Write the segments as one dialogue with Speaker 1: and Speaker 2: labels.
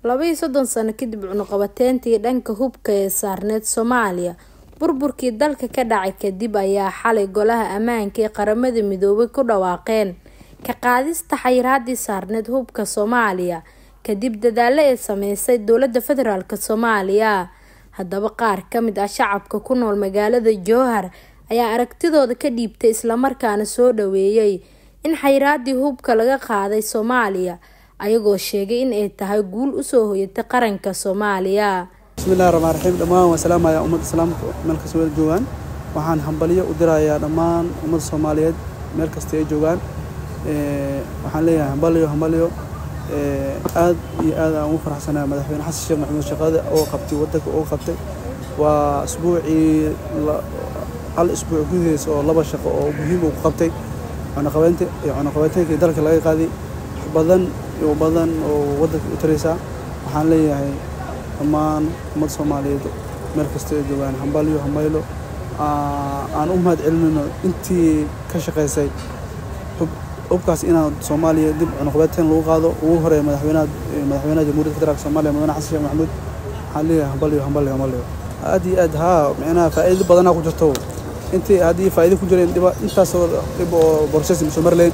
Speaker 1: laba iyo soddon sano kadib cunuqabateyntii dhanka hubka ee saarneyd soomaaliya burburkii dalka ka dhacay kadib ayaa xalay golaha ammaanka ee qaramada midoobay ku dhawaaqeen ka qaadista xayiraadii saarneyd hubka soomaaliya kadib dadaalo ay sameysay dowlada federaalk soomaaliya haddaba qaar kamid ah shacabka ku nool magaalada jowhar ayaa aragtidooda ka dhiibtay islamarkaana soo dhaweeyay in xayiraadii hubka laga qaaday soomaaliya ayagoo sheegay in ay tahay guul usoo hoyatay qaranka soomaaliya
Speaker 2: bismillahi raxmaan raxiim dhammaan waan salaamayaa ummadda islaamka meel kasta wada joogaan waxaan hambalyo u dirayaa dhammaan ummadda soomaaliyeed meel kasta ay joogaan waxaan leeyahay hambalyo hambalyo aad iyo aad aan ugu faraxsanaa madaxweyne xasan sheekh maxamuud shaqada oo qabtay waddanka oo qabtay waa isbuucii hal isbuuc gudaheys oo laba shaqo oo muhiim uu ku qabtay cunaqabeynta cunaqabeynteenkii dalka laga qaaday badan iyo badan oo waddanka u taraysaa waxaan leeyahay dhammaan ummadda soomaaliyeed meel kasta ay joogaan hambalyo hambaylo aan u mahad celinayno intii ka shaqaysay hubkaas inaan soomaaliya dib cunuqabeynteen lagu qaado ugu horeeya madaxweynaha madaxweynaha jamhuuriyadda federaalk soomaaliya mudane xasan sheekh maxamuud waxaan leeyahay hambalyo hambalyo hambalyo aad iyo aad haa micnaha faa'iido badanaa ku jirto intii haddii faa'iido ku jireen dhiba intaasoo dhib oo borses soo marleen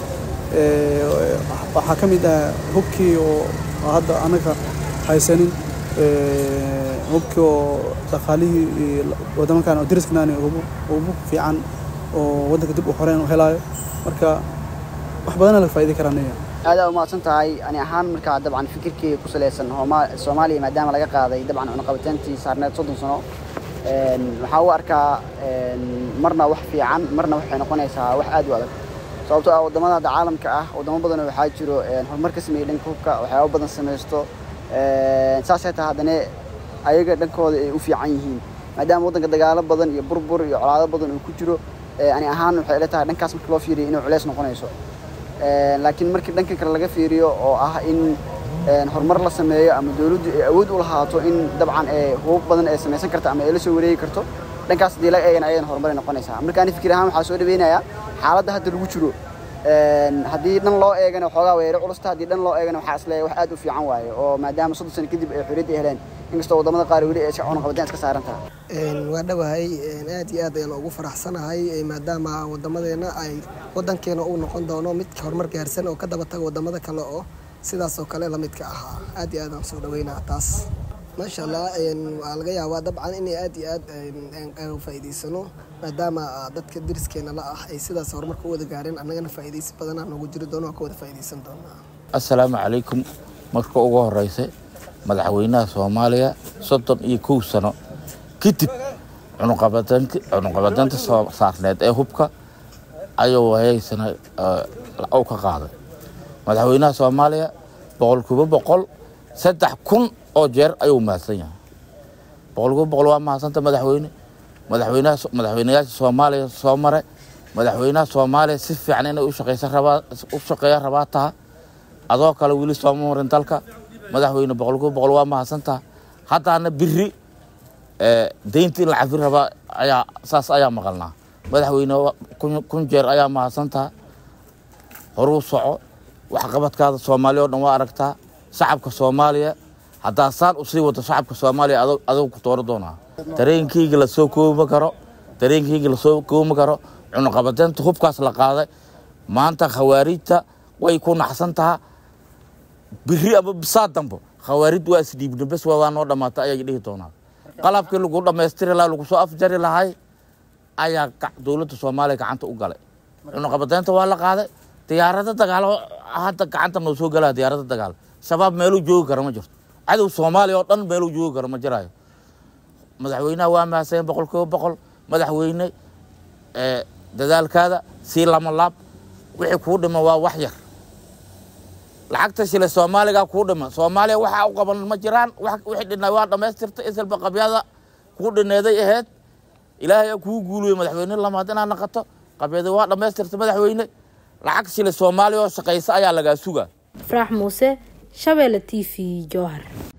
Speaker 2: waxaa ka mid ah hubkii oo hadda anaga haysanin hubkii oo dhaqaalihii waddamankan oo dariskanaani ugu fiican oo waddanka dib u xoreyn u helaayo marka wax badana laga faa'iidi karaa aniga
Speaker 3: aada umahadsan tahay ani ahaan markaa dabcan fikirkeyga ku salaysan soomaaliya maadaama laga qaaday dabcan cunaqabateyntii saarneed soddon sano waxaa u arkaa marna wax fiican marna waxay noqonaysaa wax aad u adag sababtoo ah waddamada hadda caalamka ah waddamo badan waxaa jiro horumar ka sameeyey dhanka hubka waxyaaba badan samaysto saasay tahay haddana ayaga dhankooda ay u fiican yihiin maadaama waddanka dagaalo badan iyo burbur iyo colaado badan uu ku jiro ani ahaan waxay ila tahay dhankaas marka loo fiiriyo inay culeys noqonayso laakiin markii dhanka kale laga fiiriyo oo ah in horumar la sameeyo ama dowladdu ay awood u lahaato in dabcan hubab badan ay samaysan karto ama ay la soo wareegi karto dhankaas haddii laga eegana ayadan horumaray noqonaysaa marka ani fikir ahaan waxaa soo dhaweynayaa xaaladda hadda lagu jiro haddii dhan loo eegana waxoogaa weero culusta haddii dhan loo eegana waxaa isleeyahay wax aad u fiican waaye oo maadaama soddon sano kadib ay xorriyadda ay heleen inkastoo waddamada qaar weli ay cunaqabadeen iska saaran tahay
Speaker 4: waa dhawahay aad iyo aad ayaan ugu faraxsanahay maadaama wadamadeena ay wadankeena uu noqon doono mid horumar gaarsan oo ka daba taga wadamada kale oo sidaas oo kale lamidka ahaa aad iyo aad aan soo dhaweynaa taas maasha allah waa laga yaabaa dabcan inay aad iyo aad aan faa'iidaysano maadaama dadka deriskeena la ah ay sidaas horumarka u wada gaareen annagana faa'iidaysi badanaa noogu jiri doono waa ka wada faa'iidaysan doonaa
Speaker 5: assalaamu calaykum marka ugu horeysa madaxweynaha soomaaliya soddon iyo kow sano kadib cunuqabadeynta saarneed ee hubka ayuu hayaysana u ka qaaday madaxweynaha soomaaliya boqolkiiba boqol saddex kun oo jeer ayuu mahadsan yahay boqolkiiba boqol waa mahadsanta madaxweyne madaxweynaha madaxweynayaasha soomaaliya soo mare madaxweynaha soomaaliya si fiican inay u shaqeysan rabaa u shaqeeya rabaa taha adoo kale weli sooma marin dalka madaxweyne boqolkiiba boqol waa mahadsantaha haddaana biri deyntii in la cafin rabaa ayaa saas ayaa maqalnaa madaxweyne kun jeer ayaa mahadsantaha horuu soco waxqabadkaada soomaaliya oo dhan waa aragtaa shacabka soomaaliya haddaa saan usii wato shacabka soomaaliya adugu ku tooro doonaa dareenkeyga lasoo koobma karo dareenkeyga lasoo koobma karo cunuqabadeynta hubkaas la qaaday maanta khawaarijta way ku naxsan taha biri ama bisaa dambo khawaarid waa isdhiibna bes waa noo dhamaata ayay dhihi doonaa qalabkii lagu dhammaystiri lahaa lagu soo afjari lahay ayaa dowladda soomaaliya gacanta u galay cunuqabadeynta waa la qaaday diyaarado dagaalo hadda gacanta noo soo galaa diyaarado dagaal shabaab meeluu joogi kara ma jirto cadow soomaaliya oo dhan meeluu joogi karo ma jiraayo madaxweynaha waa mahadsan boqol kiiba boqol madaxweyne dadaalkaada sii lama laab wixii kuu dhima waa wax yar lacagta shile soomaaliga kuu dhima soomaaliya waxaa u qaban ma jiraan wixii dhinay waa dhammaystirta isalba qabyada kuu dhineeday ahayd ilaahay aa kuu guuliyo madaxweyne lamaad inaad naqato qabyada waa dhammaystirta madaxweyne lacag shile soomaaliya oo shaqaysa ayaa lagaa sugaa
Speaker 1: faraax muuse shabeelle t v jowhar